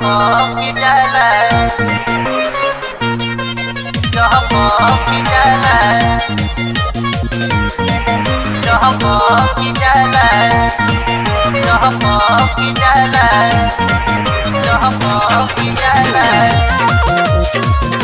की जाला की जाला की जाला की जाला की जाला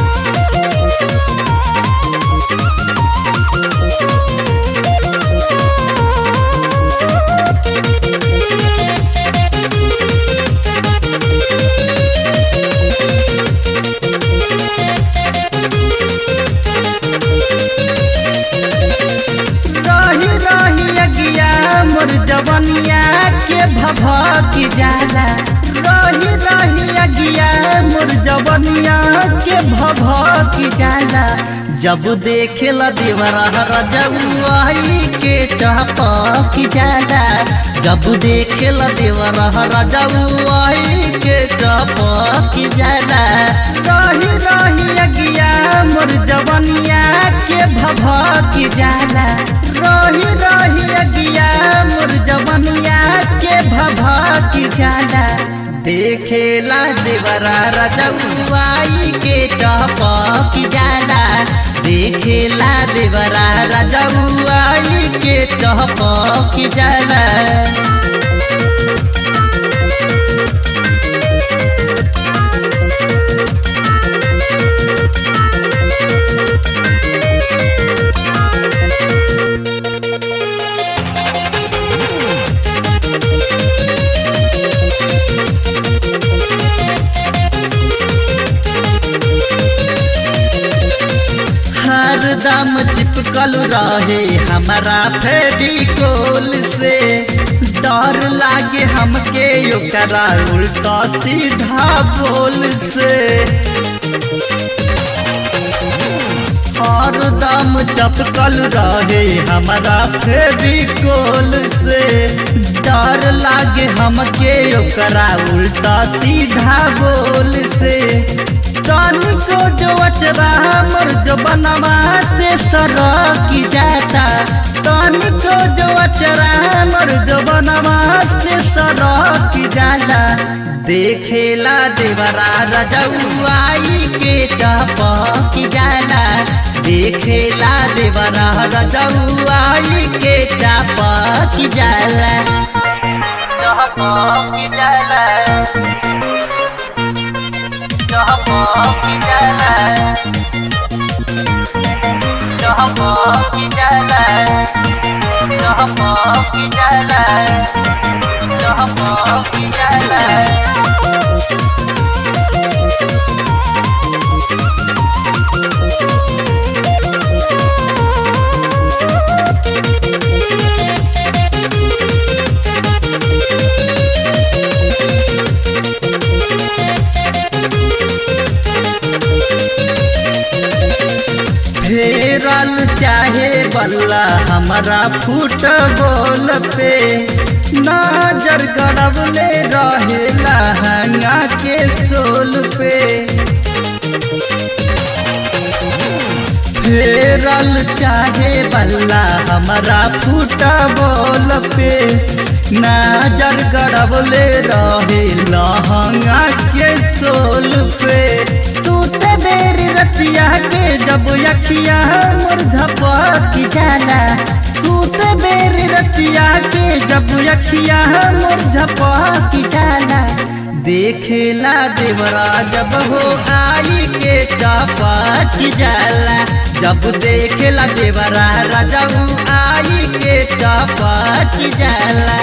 रही रही अगिया मोर जवनिया के भभकी जाला रही रही अगिया मोर जवनिया के भभकी जाला जब देखेला देवरा रजउआई के चहपकी जाला जब देखेला देवरा रजउआई के चहपकी जाला रही रही अगिया मोर जवनिया के भभकी जाला रही रही अगिया मोर जवनिया के भभकी जाला देखेला देवरा रजउआई के चहपकी जाला देखेला देवरा रजउआई के चहपकी जाला हरदम चिपकल रहे हमारा फेविकोल से डर लागे हमके ओकरा उल्टा सीधा बोल से हरदम चपकल रहे हमारा फेविकोल से डर लागे हमके ओकरा उल्टा सीधा बोल से तनिको जो अचरा मोर जो बनवा से सरकी जाता तनिको जो अचरा मोर जो बनवा से सरकी जाला देखेला देवरा रजउआई के चपकी जाला देखेला देवरा रजउआई के चपकी जाला की जाला की जाला की जाला की जाला की जाला फेरल चाहे बल्ला हमारा फुटबॉल पे नजर गड़बले रहे लहंगा के सोल पे फेरल चाहे बल्ला हमारा फुटबॉल पे नजर गड़बले रहे लहंगा के सोल पे सूते बेर रतिया के जब अखिया मोर झपकी जाला सूते बेर रतिया के जब अखिया मोर झपकी जाला देखेला देवरा जब हो आई के चपकी जाला जब देखेला देवरा राजाऊ आई के चपकी जाला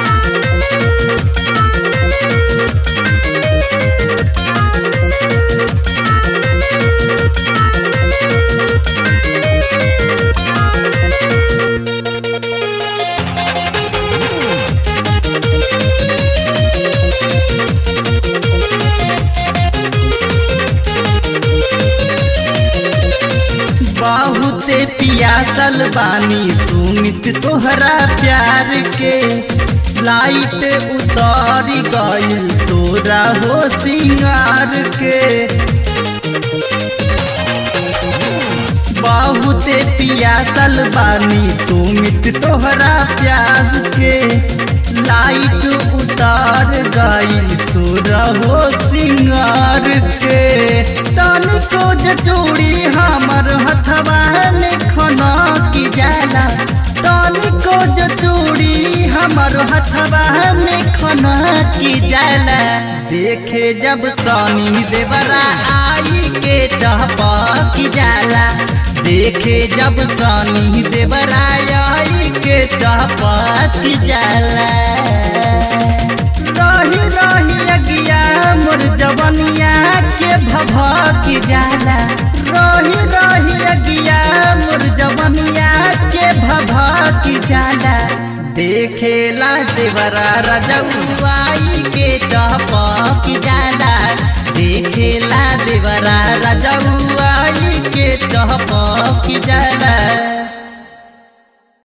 बहुते पियासल बानी सुमित तोहरा प्यार के लाइट उतर गइल तोरा हो सिंगार के बहुते पियासल बानी तुमित तोहरा प्याज के लाइट उतार गइल तोरा हो सिंह सिंगार के तनिको जे चूड़ी हमर हथवा में खना की जाला तनिको जे चूड़ी हमर हथवा में खना की जाला देखे जब सोनी देवरा आई के चहपा की जाला देखे जब सोनी देवरा आई के चहपा की जाला रही रही अगिया मोर जवनिया के भभक जाला रही रही अगिया मोर जवनिया के भभक जाला देखेला देवरा रजौआई के चहपक जाला देखेला देवरा रजौआई के चहपक जाला